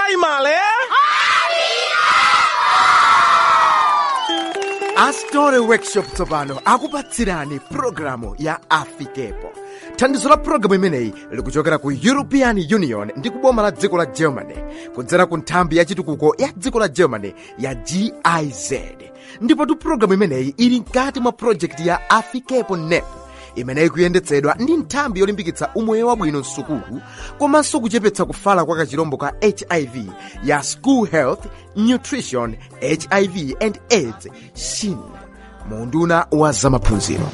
primary astore workshop tsopano akupatsirani pulogalamu ya afikepo thandizo la pulogalamu imeneyi likuchokera ku european union ndi kuboma la dziko la germany kudzera ku nthambi ya chitukuko ya dziko la germany ya giz ndipotu pulogalamu imeneyi ili mkati mwa projekti ya afikepo nep imeneyi kuyendetsedwa ndi nthambi yolimbikitsa umoyo wabwino msukulu komanso kuchepetsa kufala kwa kachirombo ka hiv ya school health nutrition hiv and aids shin munduna wa zamaphunziro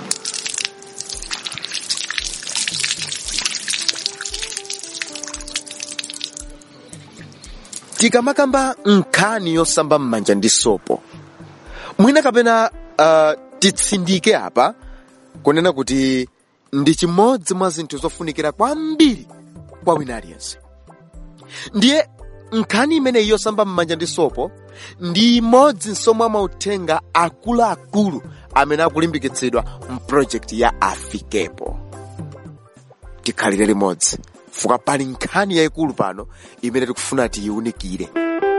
tikamakamba nkhani yosamba m'manja ndi sopo mwina kapena uh, titsindike apa kunena kuti ndi chimodzi mwa zinthu zofunikira kwambiri kwa wina aliyense ndiye nkhani imeneyi yosamba m'manja ndi sopo ndi imodzi mwa mauthenga akuluakulu amene akulimbikitsidwa mpulojekiti ya afikepo tikhalire limodzi fuka pali nkhani yayikulu pano imene tikufuna tiyiunikire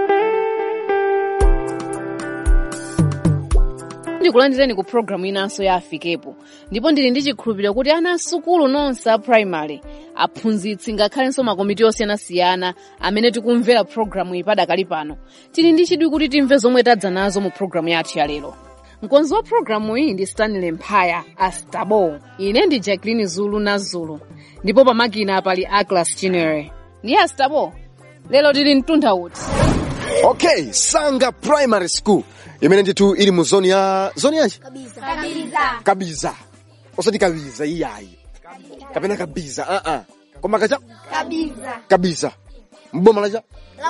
ndikulandireni ku programu inanso ya afikepo ndipo ndili ndi chikhulupiriro kuti ana asukulu nonse a primary aphunzitsi ngakhalenso makomiti osiyanasiyana amene tikumvera programu iyi padakali pano tili ndi chidwi kuti timve zomwe tadza nazo mu programu yathu ya lero mkonzi wa programu iyi ndi stanley mphaya a stabo ine ndi jacqueline zulu na zulu ndipo pamakina pali aglas chinere ndiye a stabo lero tili mtunda uti okay sanga primary school imene ndithu ili mu zoni ya zoni yanji kabiza osati kabiza iyayi kapena kabiza uh -uh. koma kacha kabiza mboma lacha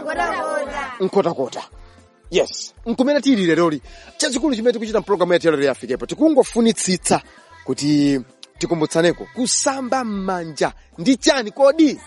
nkhotakota yes nkumene tili leroli chachikulu chimene tikuchita mpulogalamu yathu yalero yafikepo tikungofunitsitsa kuti tikumbutsaneko kusamba m'manja ndi chani kodi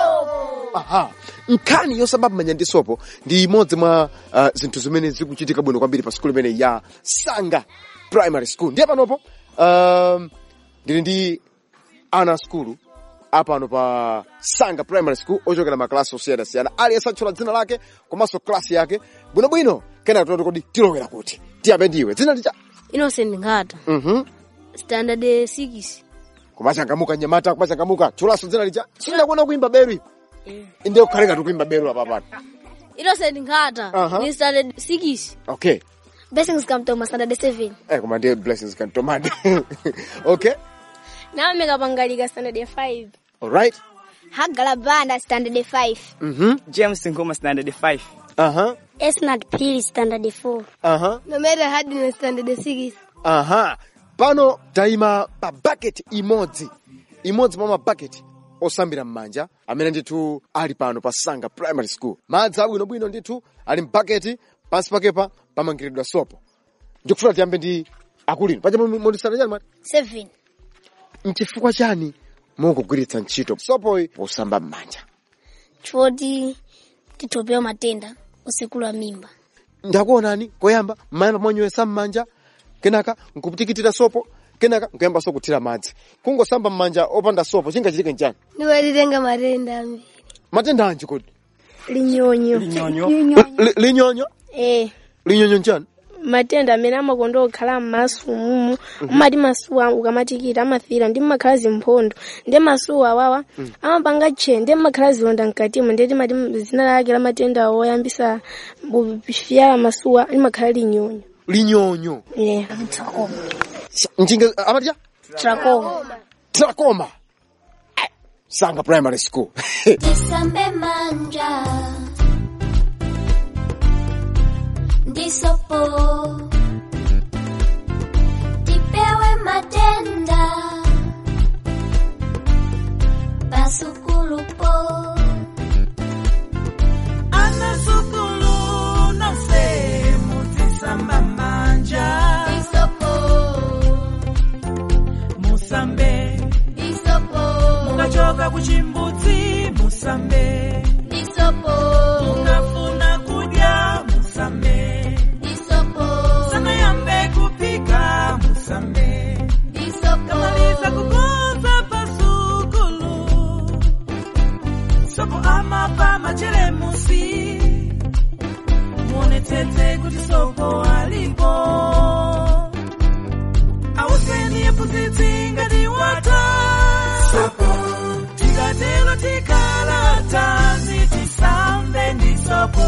aha nkhani yosamba m'manja ndi sopo ndi imodzi mwa uh, zinthu zimene zikuchitika bwino kwambiri pa skulu imene ya sanga primary school ndiye panopo um, ndili ndi ana skulu apano pa sanga primary school ochokera maklasi osiyanasiyana aliyense atchula dzina lake komanso klasi yake bwinobwino kenaka tinoti kodi tilowera kuti tiyambe ndiwe dzina licha innocent ngata mhm standard 6 kumachangamuka nyamata kumachangamuka tchulanso dzina licha sindinakuona kuimba beru ipo inde kukhaleka tikuimba beru apa pano innocent ngata Aha. ni standard 6 okay blessings kamtoma standard 7 eh koma ndiye blessings kantomade okay nameka pangalika standard 5 alright hagala banda standard 5 mhm james nkoma standard 5 aha esnat pili standard 4 aha nomera hadina standard 6 aha pano tayima pa bucket imodzi imodzi mwa mabaketi osambira m'manja amene ndithu ali pano pa sanga primary school madzi abwinobwino ndithu ali mbaketi pansi pakepa pamangiridwa sopo ndikufuna tiyambe ndi akulino paja mondisana chani mati 7 mchifukwa chani mukugwiritsa ntchito sopoyi posamba m'manja choti titopewa matenda osekula mimba ndakuonani koyamba mayamba monywesa m'manja kenaka nkuputikitira sopo kenaka nkuyamba so kuthira madzi kungosamba m'manja opanda sopo chingachitike nchani niwalitenga matenda ambiri matenda anji kodi linyonyo linyonyo Li- linyonyo eh linyonyo nchani matenda amene amakonda okhala m'maso mumu umati masuwa ukamatikita amafira ndi mmakhala zimphondo ndi masuwa awawa amapanga tchee ndi mmakhala zilonda mkatimo ndi timati zina lake la matenda oyambisa kufyala masuwa limakhala linyonyo linyonyo yeah. njinga amaticha trachoma trakoma sanga primary school Tisambe manja Ndisopo Tipewe matenda Pasukulupo anasukulu nonse mutisamba manja Ndisopo musambe Ndisopo mukachoka kuchimbudzi musambe Ndisopo mukafuna kudya musambe Ndisopo sanayambe kupika musambe Ndisopo kamaliza kukonza pasukulu amapa machelemusi muonetsetse kuti sopo alipo auseni yephunzitsi ngati wata sopo tikatero tikhala tanzi tisambe ndi sopo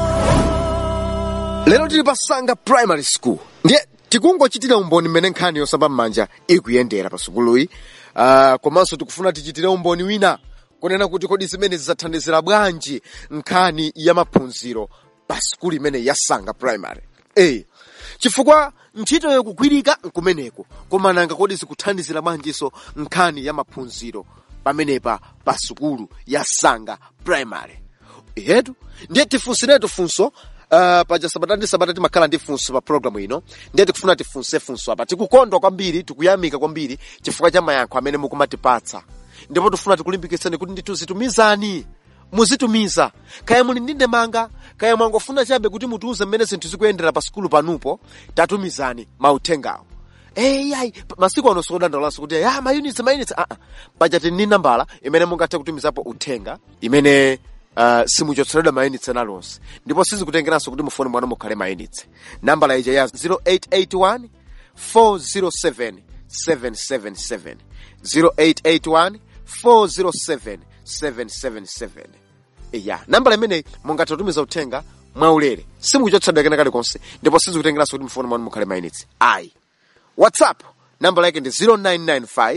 lero tili pa sanga primary school ndiye tikungochitira umboni mmene nkhani yosamba m'manja ikuyendera pa sukuluyi uh, komanso tikufuna tichitire umboni wina kunena kuti kodi zimene zidzathandizira bwanji nkhani ya maphunziro pa sukulu imene ya sanga primary e chifukwa ntchito yokugwirika nkumeneko koma nanga kodi zikuthandizira bwanjinso nkhani ya maphunziro pamenepa pa sukulu ya sanga primary yetu ndiye tifunsiretu funso Uh, paja sabata ndi sabata timakhala ndi funso pa programu ino ndiye tikufuna tifunse funso apa tikukondwa kwambiri tikuyamika kwambiri chifukwa cha mayankho amene mukumatipatsa ndipo tifuna tikulimbikitseni kuti ndituzitumizani muzitumiza kaya muli ndi ndemanga kaya mwangofuna chabe kuti mutiuze mmene zinthu zikuyendera pa sukulu panupo tatumizani mauthengawo eyayi masiku ano sikudandaulaso kuti ya mayunitsi mayunitsi aa paja tili ndi nambala imene mungathe kutumizapo uthenga imene uh, simuchotseredwa mayunitsi ena lonse ndipo sizikutengeranso kuti mufoni mwanu mukhale mayunitsi nambala ija ya 0881 407 777 0881 407 777 ya nambala imeneyi mungathe kutumiza uthenga mwaulere simukuchotsedwa kena kalikonse ndipo sizikutengeranso kuti mufoni mwanu mukhale mayunitsi ayi whatsapp nambala yake ndi 0995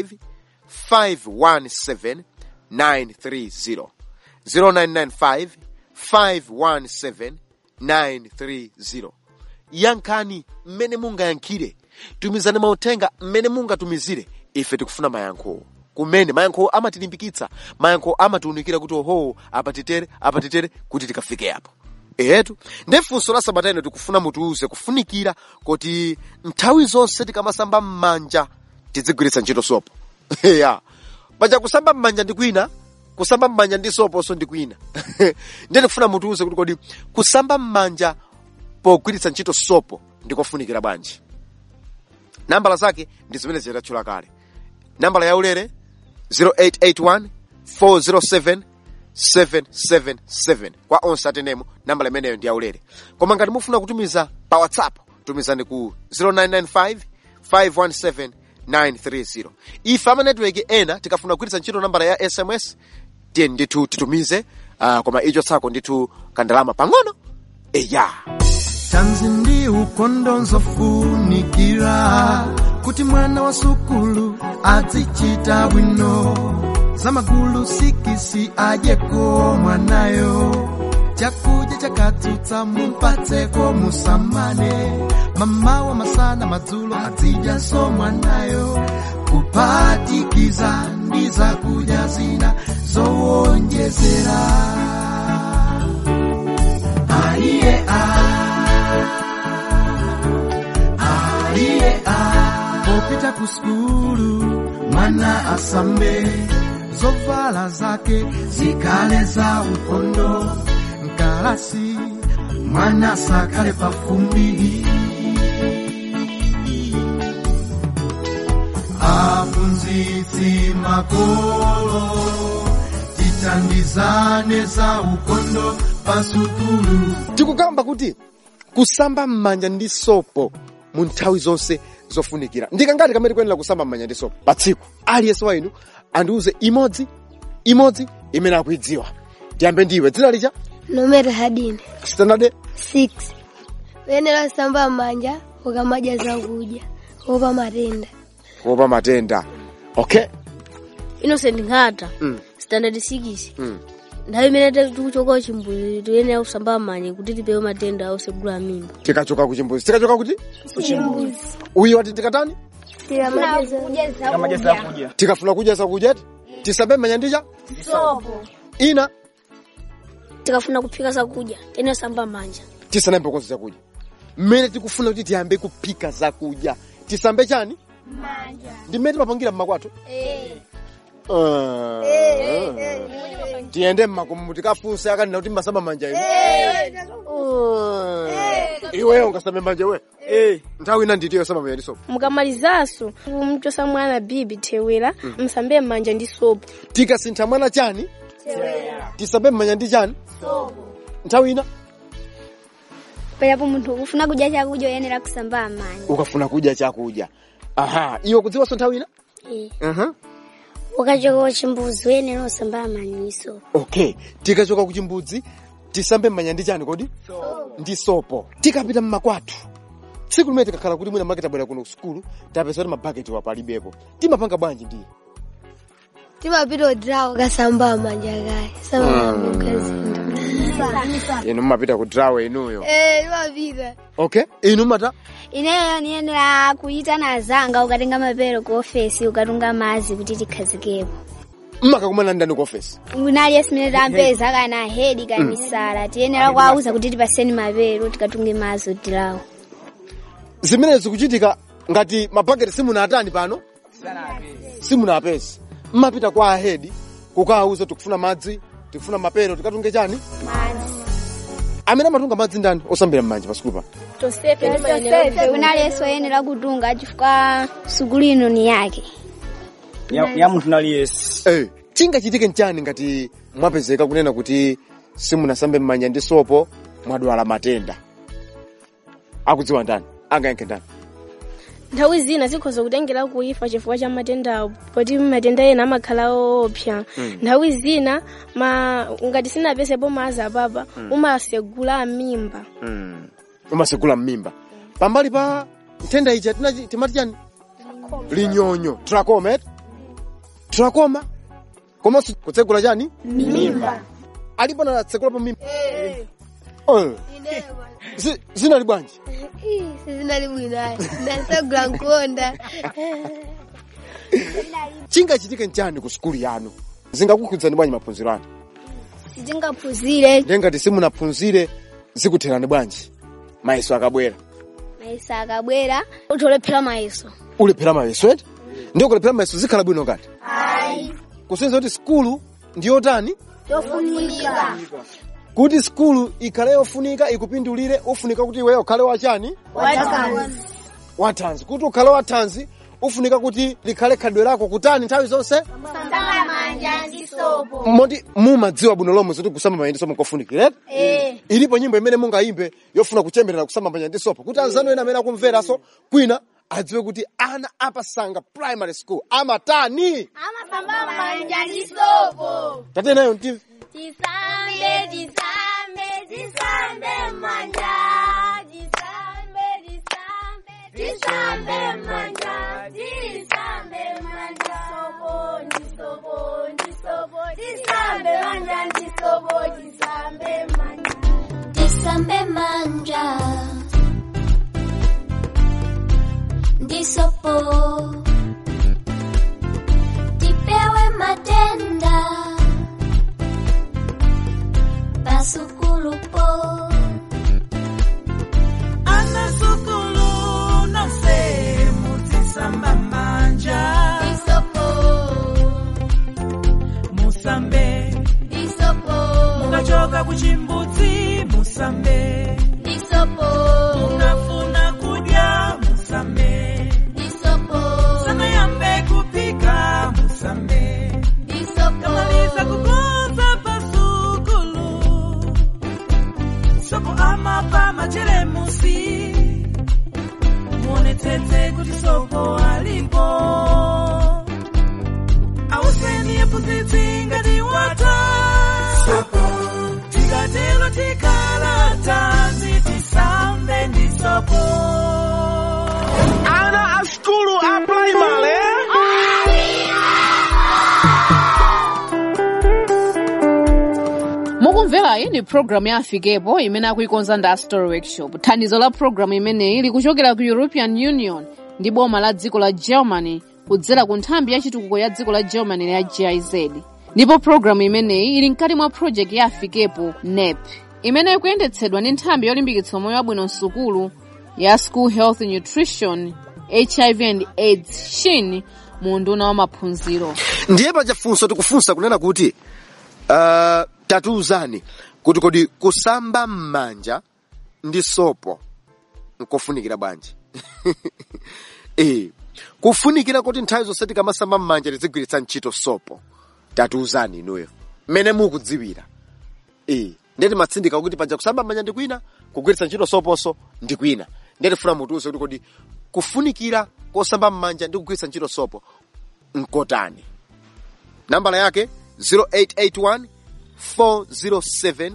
517 930 0995 517 930 yankhani mmene mungayankhire tumizani mauthenga mmene mungatumizire ife tikufuna mayankho kumene mayankho amatilimbikitsa mayankho amatiunikira kuti oho apatitere apatitere kuti tikafike apo etu ndi funso la sabata ino tikufuna mutiuze kufunikira kuti nthawi zonse tikamasamba m'manja tizigwiritsa ntchito sopo ya paja kusamba m'manja ndi kwina kusamba m'manja ndi soponso ndi kwina ndiye tikufuna mutiuze kuti kodi kusamba m'manja pogwiritsa ntchito sopo ndikofunikira bwanji nambala zake ndi zimene zitatchula kale nambala yaulere 0881 407 777 kwa onse atenemo nambala imeneyo ndi yaulere koma ngati mufuna kutumiza pa whatsapp tumizani ku 0995 517 930 ife ama network ena tikafuna kugwiritsa ntchito nambala ya sms tiye ndithu titumize uh, koma icho tsako ndithu kandalama pang'ono eya tanzi ndi ukondo nzofunikira kuti mwana wa sukulu azichita bwino zamagulu sikisi adyeko mwanayo chakudya chakatsutsa mumpatseko musamane mamawa masana madzulo azidyanso mwanayo kuphatikiza ndi zakudya zina zowonjezera aiye aiye popita ku skulu mwana asambe zovala zake zikale za ukondo mkalasi mwana sakale pafumbi aphunzitsi makolo titandizane za ukondo pasukulu tikukamba kuti kusamba m'manja ndi sopo mu nthawi zonse zofunikira ndikangati kamene kuyenera kusamba m'manja ndi sopo pa tsiku aliyense wa inu andiuze imodzi imodzi imene akuidziwa tiyambe ndiwe dzina licha nomero hadine standard 6 uyenera kusamba m'manja ukamadya zakudya kuopa matenda kuopa matenda okay innocent nkhata Mm. standard 6 Mm. nthawi imene tikuchoka chimbuzi tiyenera kusamba m'manja kuti tipewe matenda osegula mimba tikachoka ku chimbuzi tikachoka kuti uyu wati tikatani tikafuna kudya zakudya tisambe m'manja ndicha ina tikafuna kuphika zakudya tiyenera kusamba m'manja tisanayambe konse zakudya mmene tikufuna kuti tiyambe kuphika zakudya tisambe chani ndi mmene timapangira mmakwathu Ah. tiyende mmakomo tikafunse akanena kuti mmasamba manja inu Ah. iweyo ungasambe manja iwe nthawi ina nditiyo samba manja ndi sopo mukamalizanso mchosa mwana bibi thewera msambe m'manja ndi sopo tikasintha mwana chani tisambe mmanja ndi chani nthawi ina payapo munthu ukufuna kudya chakudya uyenera kusamba m'manja ukafuna kudya chakudya aha iwe kudziwanso nthawi ina Eh. aha ukachoka kuchimbuzi uyenera kusamba m'manyiso okay tikachoka ku chimbudzi tisambe mmanja ndi chani kodi ndi sopo tikapita mmakwathu tsiku limene tikakhala kuti mwina make tabwera kuno ku sukulu tapeza kuti mabaketi wapalibepo timapanga bwanji ndiye timapita odrawo kasamba manja kaye samamukazinda inu mumapita ku draw inuyo eh timapita okay inu mata ineyo niyenera kuyitana azanga ukatenga mapero ku ofesi ukatunga mazi kuti tikhazikepo mmakakumana ndani ku office unali esimene tampeza kana hedi kamisala tiyenera kuwauza kuti tipaseni mapero tikatunge mazi odilawo zimene zikuchitika ngati mabaketi simunatani pano simunapeza mmapita kwa ahedi kukawauza tikufuna madzi tikufuna mapero tikatunge chani amene amatunga madzi ndani osambira m'manja pasukulu pa tosefe unali eso oyenera kutunga chifukwa sukulu ino ni yake ya, ya munthu naliyesi Eh, chingachitike nchani ngati mwapezeka kunena kuti simunasambe mmanja ndi sopo mwadwala matenda akudziwa ndani angayankhe ndani nthawi zina zikhoza kutengera kuifa chifukwa cha matendawo poti matenda ena amakhala oopsa nthawi zina ma ngati sinapesepo mazi apapa umasegula mimba mm. umasegula mmimba pambali pa nthenda ija tinachi- timati chani linyonyo trachoma et trachoma komanso kutsegula chani mimba alipo natsegulapo mimba Eh. Zi- zinali bwanji sizinali bwinayi ndasagula nkonda chingachitike nchani ku sukulu yanu zingakukhudzani bwanji maphunziro anu sitingaphunzire ndengati simunaphunzire zikutherani bwanji mayeso akabwera mayeso akabwera utolephera mayeso ulephera mayeso eti ndiyo kulephera mayeso zikhala bwino ngati kusonyeza kuti skulu ndiyotani yofunika kuti skulu ikhale yofunika ikupindulire ufunika kuti iweyo ukhale wachani wathanzi kuti ukhale wathanzi ufunika kuti likhale khadwe lako kutani nthawi zonse moti mumadziwa bwino lomwe zoti kusamba manja ndi sopo nkofunikira eti ilipo nyimbo imene mungayimbe yofuna kuchemberera kusamba manja ndi sopo kuti anzanu ena amene akumveranso kwina adziwe kuti ana apasanga primary school amatani tatenayo mtimve Tisambe, tisambe, tisambe manja. Tisambe, tisambe, tisambe manja. Tisambe manja. Sopo, ndisopo, ndisopo. Tisambe manja, ndisopo, tisambe manja. Tisambe manja. Ndisopo. Tipewe matenda pasukulupo anasukulu nonse mutisamba manja musambe mukachoka kuchimbudzi musambe munafuna kudya musambe sanayambe kupika musambe kamaliza kukonza pasukulu sopo amapa machelemusi muonetsetse kuti sopo alipo auseni yephunzitsi ngati wata tikatelo tikala tanzi tisambe ndi sopo ana a skulu a primary mukumvera iyi ni programu ya afikepo imene akuikonza ndi story workshop thandizo la programu imeneyi likuchokera ku european union ndi boma la dziko la germany kudzera ku nthambi ya chitukuko ya dziko la germany ya giz ndipo programu imeneyi ili mkati mwa project ya afikepo nep imene ikuyendetsedwa ndi nthambi yolimbikitsa moyo wabwino msukulu ya school health nutrition hiv and aids shin mu nduna wa maphunziro ndiye pachafunso tikufunsa kunena kuti uh, tatiuzani kuti kodi kusamba m'manja ndi sopo nkofunikira bwanji eh kufunikira kuti nthawi zonse tikamasamba m'manja tizigwiritsa ntchito sopo tatiuzani inuyo mmene mukudziwira eh ndeti matsindika kuti paja kusamba manja ndi kwina kugwiritsa ntchito soponso ndi kwina ndeti funa mutiuze kuti kodi kufunikira kosamba m'manja ndi kugwiritsa ntchito sopo nkotani nambala yake 0881 407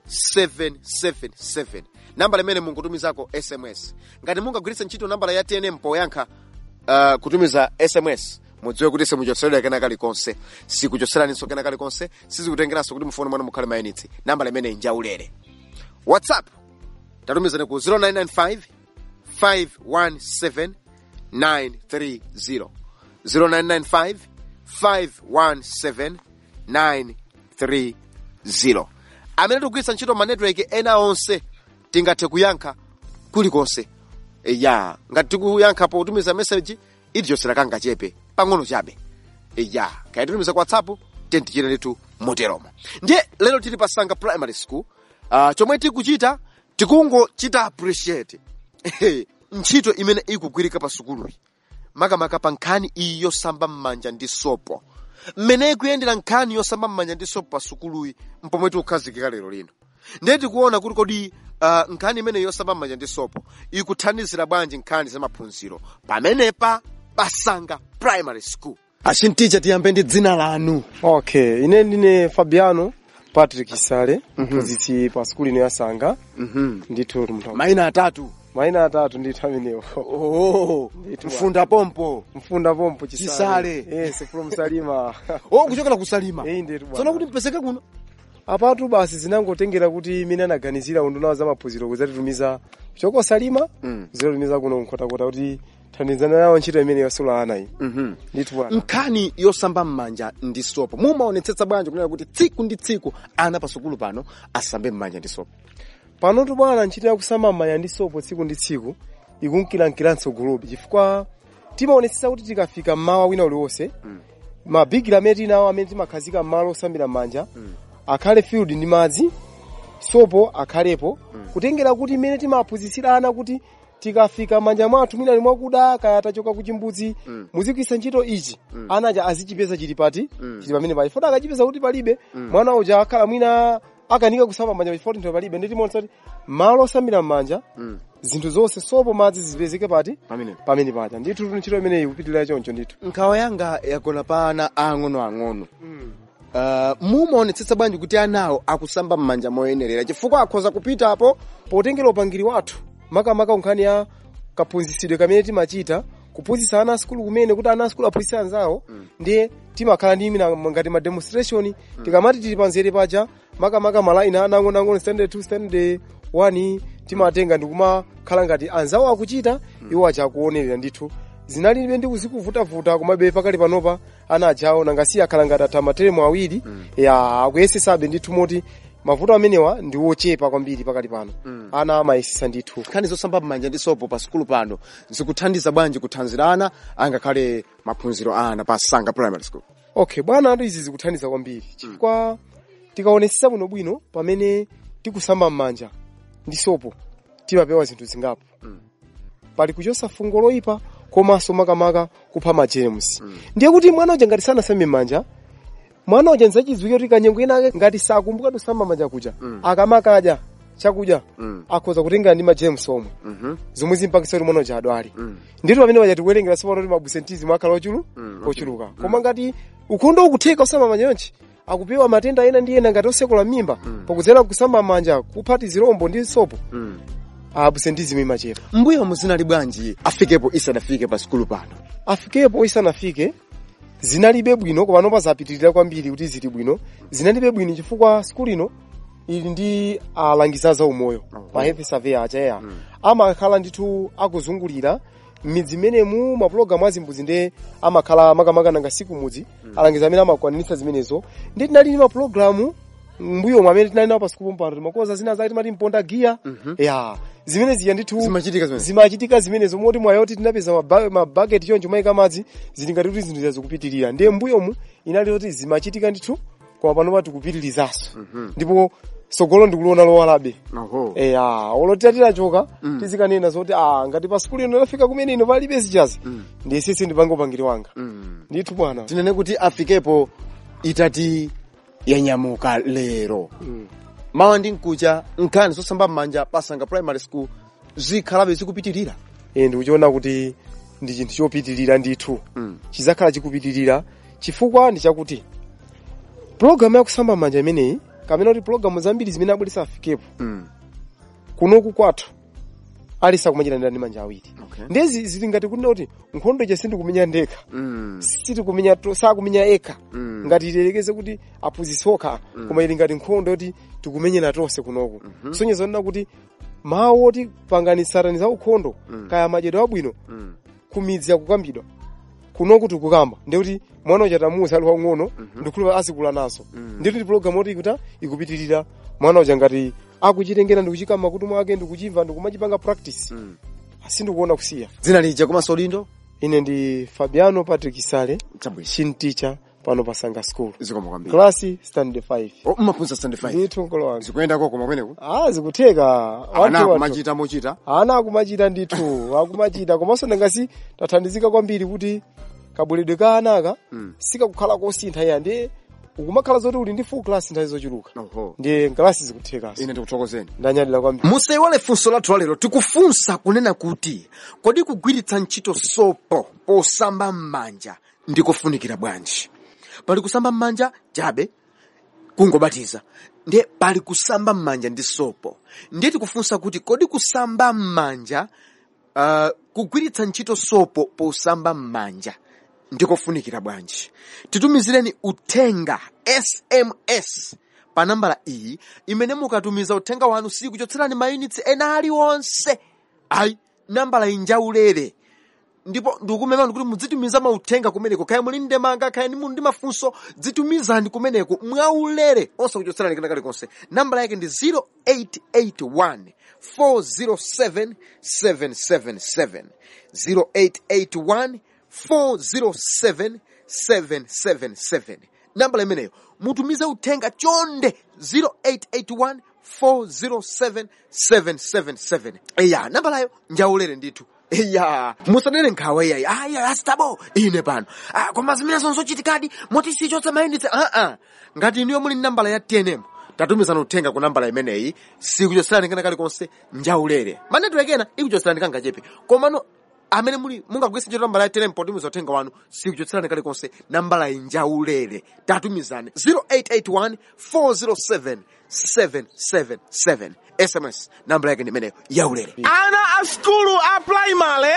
777 nambala imene mungutumizako sms ngati mungagwiritsa ntchito nambala ya tnm poyankha uh, kutumiza sms mudziwe kuti simuchotseredwa kena kalikonse sikuchotseraninso kena kalikonse sizikutengeranso kuti mufoni mwanu mukhale mayinitsi nambala imene injaulere whatsapp tatumizani ku 0995 517 930 0995 517 930 amene tikugwiritsa ntchito manetiweki ena onse tingathe kuyankha kulikonse E, ya ngati tikuyankha potumiza message itichotsera kangachepe pang'ono chabe E, ya kaya titumiza ku whatsapp tentichita ndithu moteromo ndiye lero tili pasanga primary school uh, chomwe tikuchita tikungochita appreciate ntchito imene ikugwirika pa sukuluyi makamaka pa nkhani iyi yosamba m'manja ndi sopo mmene ikuyendera nkhani yosamba m'manja ndi sopo pa sukuluyi mpomwe tikukhazikika lero lino ndiye tikuona kuti kodi uh, nkhani imene yosamba m'manja ndi sopo ikuthandizira bwanji nkhani za maphunziro pamenepa pasanga primary school achinticha tiyambe ndi dzina lanu okay ine ndine fabiano patrick sale mphunzitsi pa skuli ino yasanga ndithu mthu mayina atatu mayina atatu ndithu amenewo oh, mfunda pompo mfunda pompo Chisale. yes from salima oh kuchokera kusalima eyi ndithu tsono kuti mpezeke kuno apatu basi zinangotengera kuti imene anaganizira undunawo za maphunziro kuzatitumiza choko salima Mm. zitatumiza kuno nkhotakota kuti thandizana nawo ntchito imene yosula ana iyi Mhm. ndithu bwana nkhani yosamba m'manja ndi sopo mumaonetsetsa bwanji kunena kuti tsiku ndi tsiku ana pasukulu pano asambe m'manja ndi sopo panotu bwana ntchito yakusamba m'manja ndi sopo tsiku ndi tsiku ikunkilankiranso gulupi chifukwa timaonetsetsa kuti tikafika mmawa wina uliwonse mabigiri amene tinawo amene timakhazika m'malo osambira m'manja akhale filled ndi madzi sopo akhalepo kutengera kuti imene timaphunzitsira ana kuti tikafika manja mwathu mwina ali mwakuda kaya tachoka ku chimbudzi muzigwiritsa ntchito ichi ana aja azichipeza chili pati chili pamene pali fota akachipeza kuti palibe mwana uja akhala mwina akanika kusamba manja chifukwa ntho palibe ndi timaonetsa kuti malo osambira m'manja zinthu zonse sopo madzi zipezeke pati pamene pamene paja ndithu ntchito imeneyi kupitirira choncho ndithu nkhawa yanga yagona pa ana ang'onoang'ono uh, mumaonetsetsa bwanji kuti anawo akusamba m'manja moyenerera chifukwa akhoza kupitapo potengera upangiri wathu makamaka nkhani ya kaphunzitsidwe kamene timachita kuphunzitsa ana asukulu kumene kuti ana asukulu aphunzitse anzawo ndiye timakhala ndi imina ngati ma demonstration tikamati tili panzere paja makamaka malaini ana ang'onoang'ono standard 2 standard 1 timatenga ndikumakhala ngati anzawo akuchita iwo aja akuonerera ndithu zinalibe ndi kuzikuvutavuta komabe pakali panopa ana ajawo nangasiya akhala ngati atha materemu awiri ya akuyesesabe ndithu moti mavuto amenewa ndi wochepa kwambiri pakali pano ana amayesesa ndithu nkhani zosamba m'manja ndi sopo pa sukulu pano zikuthandiza bwanji kuthanzira ana angakhale maphunziro a ana pa sanga primary school okay bwana atu izi zikuthandiza kwambiri chifukwa tikaonetsetsa bwinobwino pamene tikusamba m'manja ndi sopo timapewa zinthu zingapo pali kuchosa fungo loyipa komanso makamaka kupha majemusi ndiye kuti mwana uja ngati sanasambe m'manja mwana uja nzachidziwike kuti kanyengo ina ngati sakumbuka kusamba manja kuja akamakadya chakudya akhoza kutenga ndi majemusi omwe zomwe zimpangisa kuti mwana uja adwale ndithu pamene paja tikuwerengera sipano kuti mabusentizi akhala ochulu ochuluka koma ngati ukhondo ukutheka kusamba manja yonchi akupewa matenda ena ndi ena ngati osekula mimba pakudzera kusamba manja kuphati zirombo ndi sopo abusentizim imachepa mbuyo muzinali bwanji afikepo isanafike pa sukulu pano afikepo isanafike zinalibe bwino kopano pazapitirira kwambiri kuti zili bwino zinalibe bwino chifukwa sukulu ino ili ndi alangiza za umoyo ma health surveyor achaeya amakhala ndithu akuzungulira m'midzi imenemu mapulogalamu azimbudzi nde amakhala makamaka nanga siku mudzi alangiza amene amakwaniritsa zimenezo ndi tinali ndi mapulogalamu mbuyo mwamene tinali nawo pa sukulu mpano timakoza zina zake timati mponda giya ya zimene zija ndithu zimachitika zimene zimachitika zimenezo moti mwayoti tinapeza maba- mabaketi choncho mayika madzi zili ngati kuti zinthu zikupitirira ndiye mbuyomu inali kuti zimachitika ndithu koma pano pati kupitirizaso ndipo sogolo ndikuliona lowalabe oho eya olotira titachoka tizikanena zoti ah ngati pa sukulu ino lafika kumene ino palibe zichazi ndiye sisi ndipange upangiri wanga ndithu bwana tinene kuti afikepo itati yanyamuka lero mawa ndi mkucha nkhani zosamba m'manja pasanga primary school zikhalabe zikupitirira ine ndikuchiona kuti ndi chinthu chopitirira ndithu chizakhala chikupitirira chifukwa ndi chakuti pulogalamu yakusamba manja imeneyi kapena kuti pulogalamu zambiri zimene abweresa afikepo kunoku kwathu alisa kumachita ndi manja awiri ndezi zili ngati kunena kuti nkhondo ija sindikumenya ndekha sitikumenya to- sakumenya ekha ngati tilekeze kuti aphunzitsi okha koma ili ngati nkhondo yoti tikumenyera tonse kunoku sonyezo nena kuti mawu oti panganisirani za ukhondo kaya madyedwe abwino kumidzi yakukambidwa kunoku tikukamba ndikuti mwana uja tamusa ali wang'ono ndikulupa azikula naso ndikuti ndi pulogalamu oti ikuta ikupitirira mwana uja ngati akuchitengera ndikuchika makutu mwake ndikuchimva ndikumachipanga practice sindikuona kusiya dzina lija komanso lindo ine ndi fabiano patrick sale chinticha pano pa sanga school zikomo kwambiri klasi stand 5 oh, mmaphunzitsa stand 5 ndithu nkolo wanga zikuyendako koma kweneku ah zikutheka ana akumachita mochita ana akumachita ndithu akumachita komanso ndangasi tathandizika kwambiri kuti kabweredwe ka anaka sikakukhala kosintha iya ndi ukumakhala zoti uli ndi full class nthawi zochuluka Oho. ndiye nkalasi zikuthekaso ine ndikuthokozeni ndanyadira kwambiri musaiwale funso lathu lalero tikufunsa kunena kuti kodi kugwiritsa ntchito sopo posamba m'manja ndikofunikira bwanji pali kusamba m'manja chabe kungobatiza ndiye pali kusamba m'manja ndi sopo ndiye tikufunsa kuti kodi kusamba m'manja uh, kugwiritsa ntchito sopo posamba m'manja ndikofunikira bwanji titumizireni uthenga sms pa nambala iyi imene mukatumiza uthenga wanu sikuchotserani mayunitsi ena aliwonse ayi nambala iyi njaulere ndipo ndikumemani kuti mudzitumiza mauthenga kumeneko kaya muli ndemanga kaya muli ndi mafunso dzitumizani kumeneko mwaulere osakuchotserani kena kalikonse nambala yake ndi 0881 407 777 0881 407 777 nambala imeneyo mutumize uthenga chonde 0881 407 777 eya nambalayo njaulere ndithu eya musadere nkhawa iyayi aya asitabo ine pano ah, koma zimene zonzochitikadi moti sichotsa mayunitsi aa ngati iniyo muli nambala ya tnm tatumizana uthenga ku nambala imeneyi sikuchotserani kena kalikonse njaulere manetiweki ena ikuchotserani kangachepe komano amene muli mungagwisa ntchito nambala ya tnm potumiza uthenga wanu sikuchotserani kalikonse nambala iyi njaulere tatumizani 0881 407 777 sms nambala yake ndi imeneyo yaulere ana a skulu a primary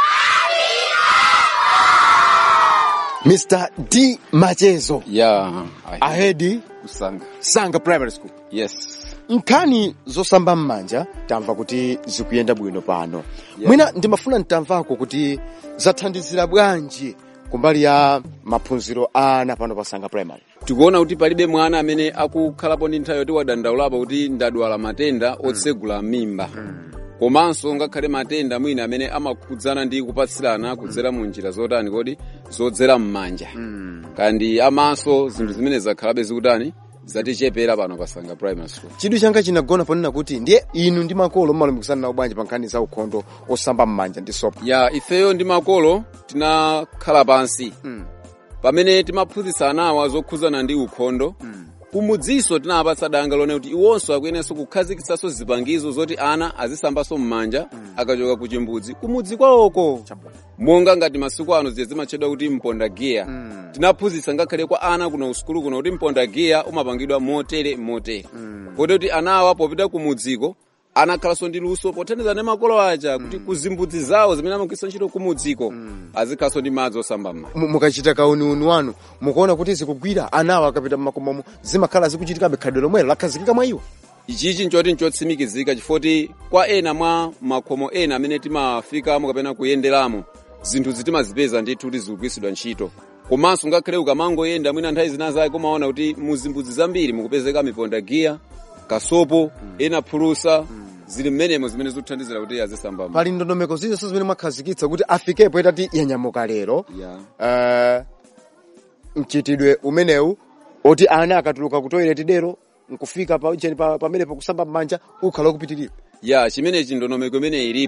mr d machezo yeah ahedi kusanga sanga primary school yes nkhani zosamba m'manja tamva kuti zikuyenda bwino pano mwina ndimafuna ntamvako kuti zathandizira bwanji kumbali ya maphunziro a ana pano pasanga primary tikuona kuti palibe mwana amene akukhalapo ndi nthawi yoti wadandaulapo kuti ndadwala matenda otsegula mimba komanso ngakhale matenda mwina amene amakhudzana ndi kupatsirana kudzera mu njira zotani kodi zodzera m'manja kandi amaso zinthu zimene zakhalabe zikutani zatichepera pano pasanga primary school chidwi changa chinagona ponena kuti ndiye inu ndi makolo mmalumikizana nawo bwanji pa nkhani za ukhondo osamba m'manja ndi sopo ya ifeyo ndi makolo tinakhala pansi pamene timaphunzitsa anawa zokhudzana ndi ukhondo kumudziso tinapatsa danga lone kuti iwonso akuyenenso kukhazikitsanso zipangizo zoti ana azisambanso m'manja akachoka ku chimbudzi kumudzi kwawoko monga ngati masiku ano ziye zimatchedwa kuti mponda giya tinaphunzitsa ngakhale kwa ana kuno usukulu kuno kuti mponda giya umapangidwa motere motere kodi kuti anawa popita kumudziko anakhalanso ndi luso pothandiza ndi makolo aja kuti kuzimbudzi zawo zimene amagwiritsa ntchito kumudziko azikhalanso ndi madzi osamba m'manja Mu- mukachita kauniuni wanu mukuona kuti zikugwira anawo akapita mmakomomo zimakhala zikuchitikabe khadwe lomwelo lakhazikika mwa iwo ichichi nchoti nchotsimikizika chifoti kwa ena mwa makhomo ena amene timafikamo kapena kuyenderamo zinthu timazipeza ndithu kuti zikugwiritsidwa ntchito komanso ngakhale ukamangoyenda mwina nthawi zina zake umaona kuti muzimbudzi zambiri mukupezeka miponda giya kasopo ena phulusa zili mmenemo zimene zikuthandizira kuti azisamba m'manja. pali ndondomeko zilizonse zimene mwakhazikitsa kuti afikepo itati yanyamuka lero Yeah. uh, mchitidwe umenewu oti ana akatuluka ku toilet dero nkufika pa- cheni pa- pamene pakusamba m'manja ukhala ukupitirira ya chimenechi ndondomeko imene ilipo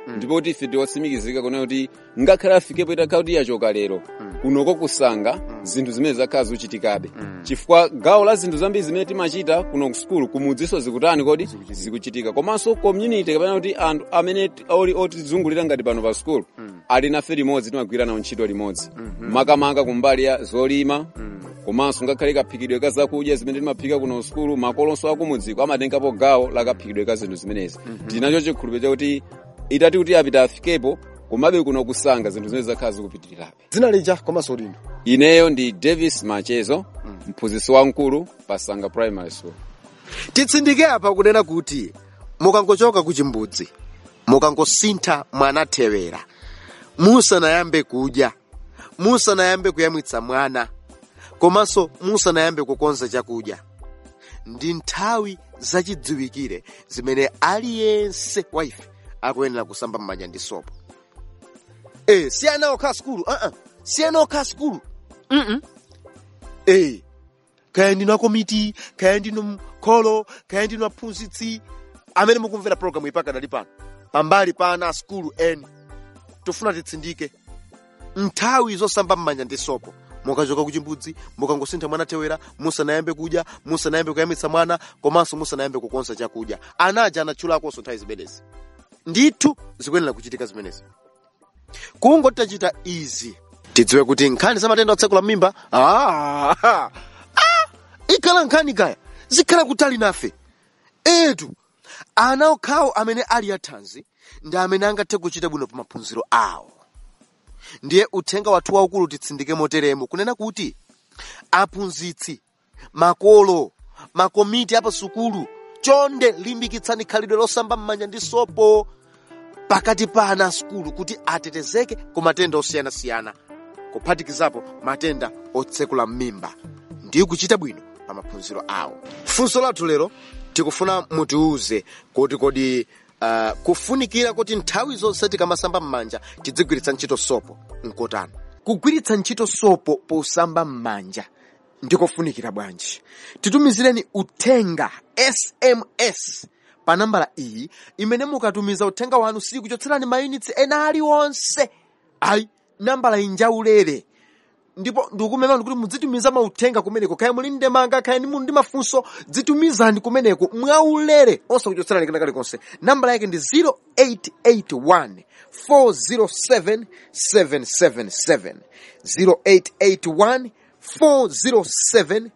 ndipo kuti ife tiwatsimikizika kuna kuti ngakhale afikepo itakhala kuti yachoka lero kunoko kusanga zinthu zimene zakhala zikuchitikabe chifukwa gawo la zinthu zambiri zimene timachita kuno ku sukulu kumudziso zikutani kodi zikuchitika komanso community kapena kuti anthu amene ti- oli otizungulira ngati pano pa sukulu ali nafe limodzi timagwira nawo ntchito limodzi makamaka kumbali ya zolima komanso ngakhale kaphikidwe ka zakudya zimene timaphika kuno sukulu makolonso akumudziko amatengapo gawo la kaphikidwe ka zinthu zimenezi tinacho chikhulupiriro chakuti itati kuti apita afikepo komabe kuno kusanga zinthu zimene zakhala zikupitirirabe dzina lija komanso lino ineyo ndi davis machezo mphunzitsi wamkulu pa sanga primary school titsindike apa kunena kuti mukangochoka ku chimbudzi mukangosintha mwana thewera musanayambe kudya musanayambe kuyamwitsa mwana komanso musanayambe kukonza chakudya ndi nthawi zachidziwikire zimene aliyense wa ife akuyenera kusamba m'manja ndi sopo eh si ana okha sukulu uh -uh. si ana okha sukulu mm -mm. eh kaya ndinu akomiti kaya ndinu mkholo kaya ndinu aphunzitsi amene mukumvera programu ipaka dali pano pambali pa ana a sukulu eni tofuna titsindike nthawi zosamba m'manja ndi sopo mukachoka ku chimbudzi mukangosintha mwana thewera musanayambe kudya musanayambe kuyamwitsa mwana komanso musanayambe kukonza chakudya anaja anatchulakonso nthawi zimenezi ndithu zikuyenera kuchitika zimenezi kungoti tachita izi tidziwe kuti nkhani za matenda otsekula mimba ah, ah, ikhala nkhani kaya zikhala kutali nafe etu ana okhawo amene ali athanzi ndi amene angathe kuchita bwino pa maphunziro awo ndiye uthenga wathu waukulu titsindike moteremo kunena kuti aphunzitsi makolo makomiti apa sukulu chonde limbikitsani khalidwe losamba m'manja ndi sopo pakati pa ana a sukulu kuti atetezeke ku matenda osiyanasiyana kuphatikizapo matenda otsekula m'mimba ndi kuchita bwino pa maphunziro awo funso lathu lero tikufuna mutiuze kuti kodi uh, kufunikira kuti nthawi zonse tikamasamba m'manja tidzigwiritsa ntchito sopo nkotani kugwiritsa ntchito sopo posamba m'manja ndikofunikira bwanji titumizireni uthenga sms pa nambala iyi imene mukatumiza uthenga wanu sikuchotserani mayunitsi ena aliwonse ayi nambala iyi njaulere ndipo ndikumema kuti mudzitumiza mauthenga kumeneko kaya muli ndemanga kaya ni muli ndi mafunso dzitumizani kumeneko mwaulere osakuchotserani kena kalikonse nambala yake ndi 0881 407 777 0881 407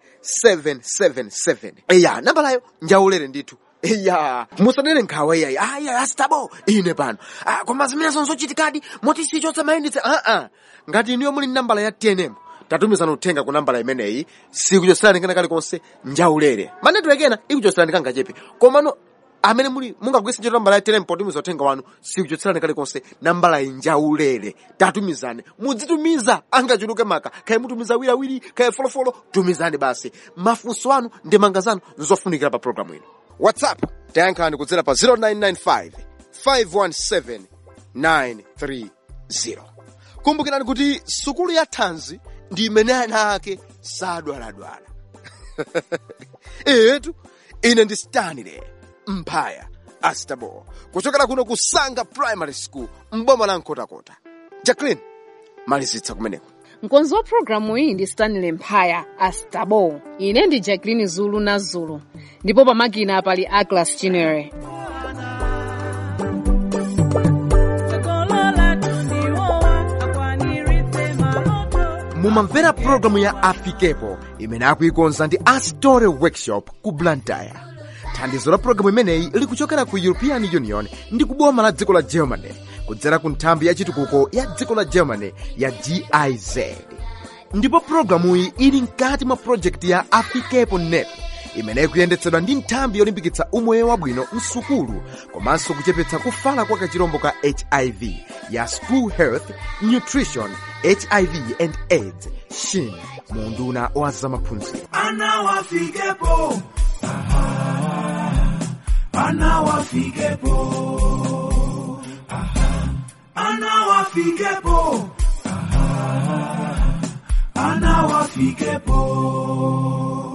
777 eya nambalayo njaulere ndithu eya musadere nkhawa iyayi aya asitabo ine pano ah, koma zimenezo nzochitikadi moti sichotsa mayenditse aa ngati iniyo muli nambala ya tnm tatumizana uthenga ku nambala imeneyi sikuchotserani kena kalikonse njaulere manetiweki ena ikuchotserani kangachepe komano amene muli mungagwiritsa ntchito nambala ya tnm potumiza uthenga wanu sikuchotserani kalikonse nambala iyi njaulere tatumizane mudzitumiza angachuluke maka kaya mutumiza awiriawiri kaya folofolo tumizani basi mafunso anu ndi manga zanu nzofunikira pa programu ino whatsapp tayankhani kudzera pa 0995 517 930 kumbukirani kuti sukulu ya thanzi ndi imene ana ake sadwaladwala etu ine ndi stanley mphaya astabo kuchokera kuno ku sanga primary school mboma la nkotakota jacklin malizitsa kumeneko mkonzi wa programu iyi ndi stanley mphaya astabo ine ndi jacklin zulu na zulu ndipo pamakina pali aglas chinere mumamvera programu ya afikepo imene akuikonza ndi astore workshop ku blantyre thandizo la programu imeneyi likuchokera ku european union ndi kuboma la dziko la germany kudzera ku nthambi ya chitukuko ya dziko la germany ya giz ndipo programuyi ili mkati mwa projekti ya afikepo net imene ikuyendetsedwa ndi nthambi yolimbikitsa umoyo wabwino msukulu komanso kuchepetsa kufala kwa kachirombo ka hiv ya school health nutrition hiv and aids shin mu unduna wa zamaphunziro ana wafikepo Aha. ana wafikepo Aha. ana wafikepo Aha. ana wafikepo